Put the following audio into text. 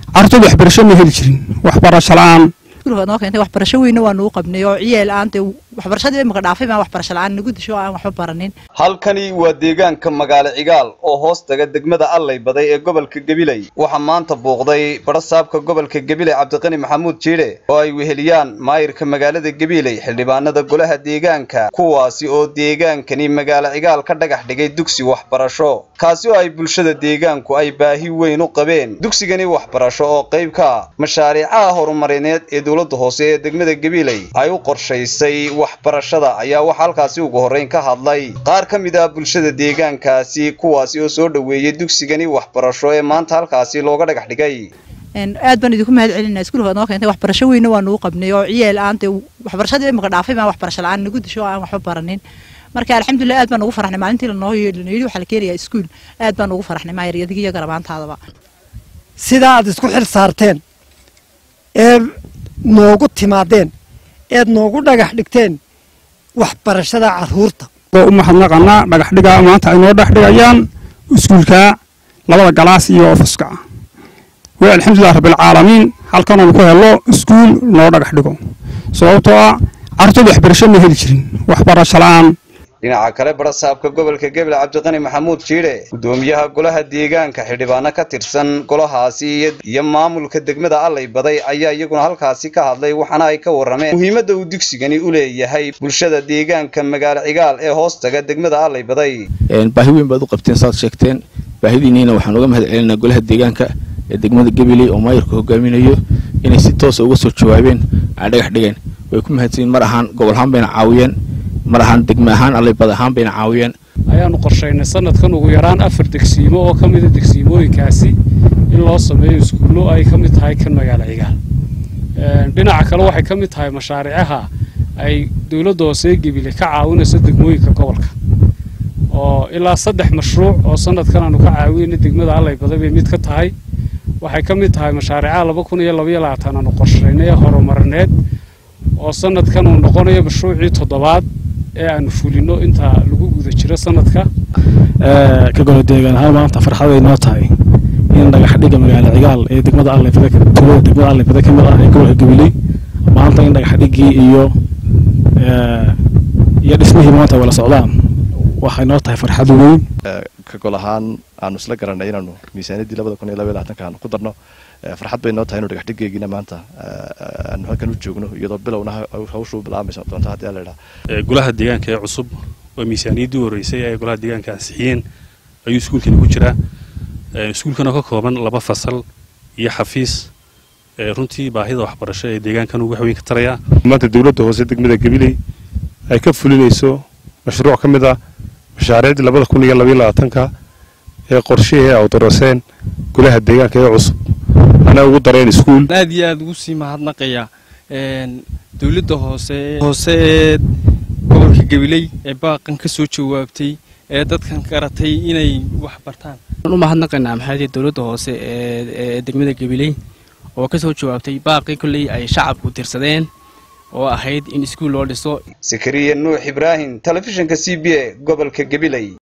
carruurtooda waxbarasho ma heli jirin waxbarasho la-aan iskuulka noo keentay waxbarasho weyna waa nagu qabnay oo ciyaal aan dee waxbarashadii imika dhaafay baan waxbarasho la-aan nagu disho aan waxba baranin halkani waa deegaanka magaalo cigaal oo hoos taga degmada allay baday ee gobolka gabiley waxaa maanta buuqday badhasaabka gobolka gabiley cabdiqani maxamuud jiidhe oo ay weheliyaan maayirka magaalada gabiley xildhibaanada golaha deegaanka kuwaasi oo deegaankani magaalo cigaal ka dhagax dhigay dugsi waxbarasho kaasi oo ay bulshada deegaanku ay baahi weyn u qabeen dugsigani waxbarasho oo qayb ka ah mashaariicaha horumarineed ee dowladda hoose ee degmada gabiley ay u qorshaysay waxbarashada ayaa waxaa halkaasi ugu horreyn ka hadlay qaar ka mid ah bulshada deegaankaasi kuwaasi oo soo dhoweeyey dugsigani waxbarasho ee maanta halkaasi looga dhagax dhigay aad baan idinku mahad celinaa iskuulka noo keentay waxbarasho weyna waa nagu qabnay oo ciyaal aan dee waxbarashadii imika dhaafay baan waxbarasho la-aan nagu disho aan waxba baranin marka alxamdulilah aad baan ugu faraxnay maalintii lanoo yidhi waxaa la keenayaa iskuul aad baan ugu faraxnay maayar adiga iyo garabaantaadaba sidaa aad isku xil saarteen ee noogu timaadeen eed noogu dhagax dhigteen waxbarashada carruurta oo u mahadnaqanaa dhagax dhiga maanta ay noo dhex dhigayaan iskuulka labada galaas iyo ofiska way alxamdulilah rabbilcaalamiin halkanoonu ku helo iskuul noo dhagax dhigo sababtoo ah carruurtooda waxbarasho ma heli jirin waxbarasho la-aan dhinaca kale badhasaabka gobolka gabil cabdiqani maxamuud jiidhe guddoomiyaha golaha deegaanka xildhibaano ka tirsan golahaasi iyo maamulka degmada allay baday ayaa iyaguna halkaasi ka hadlay waxaana ay ka warrameen muhiimadda uu dugsigani u leeyahay bulshada deegaanka magaalo cigaal ee hoos taga degmada allay baday baahi weyn baad u qabteen saad sheegteen baahidiinniina waxaan uga mahad celinaa golaha deegaanka ee degmada gabiley oo maayirka hogaaminayo inay si toosa uga soo jawaabeen ay dhagax dhigeen way ku mahadsanyiin mar ahaan gobol ahaan bayna caawiyeen mar ahaan degme ahaan allaybad ahaan bayna caawiyeen ayaanu qorshaynay sanadkan ugu yaraan afar degsiimo oo ka mida degsiimooyinkaasi in loo sameeyo iskuullo ay ka mid tahay kan magaalo cigaal dhinaca kale waxay ka mid tahay mashaariicaha ay dowladda hoose gebile ka caawinayso degmooyinka gobolka oo ilaa saddex mashruuc oo sanadkan aanu ka caawinayna degmada allaybada bay mid ka tahay waxay ka mid tahay mashaariicaha laba kun iyo labaiyo labaatan aanu qorshaynay ee horumarineed oo sanadkan uu noqonayo mashruucii toddobaad ee aanu fulino inta lagu guda jiro sanadka ka golo deegaan ahaan maanta farxaday noo tahay in dhagax dhiga magaalo cigaal ee degmada allebada tuulada degmada allebada ka mid ah ee gobolka gabiley maanta in dhagax dhigii iyo iyo dhismihii maanta wala socdaan waxay noo tahay farxad weyn ka gol ahaan aanu isla garanay inaanu miisaaniyaddii labada kun iyo laba iyo labaatanka aanu ku darno farxad bay noo tahay inu dhagax dhigeygiina maanta aanu halkan u joogno iyadoo bilowna hawshu bilaamaysa doonto haddii la idhaha golaha deegaanka ee cusub waa miisaaniyaddii horreysay ee golaha deegaanka ansixiyeen ayuu iskuulkani ku jiraa iskuulkan oo ka kooban laba fasal iyo xafiis runtii baahida waxbarasho ee deegaankan uu wax weyn ka tarayaa maanta dowladda hoose degmada gabiley ay ka fulinayso mashruuc ka mid ah mashaariicdii labada kun iyo labaiyo labaatanka ee qorshihii awdaraseen golaha deegaanka ee cusub anaa ugu dareen iskuul aad iyo aad ugu sii mahadnaqaya dowladda hoose hoose ee gobolka gabiley ee baaqan ka soo jawaabtay ee dadkan garatay inay wax bartaan waxaan u mahadnaqaynaa maxaadii dowladda hoose ee degmada gabiley oo ka soo jawaabtay baaqii kolley ay shacabku tirsadeen oo ahayd in iskuul loo dhiso sakariya nuux ibraahim telefishinka c b a gobolka gabiley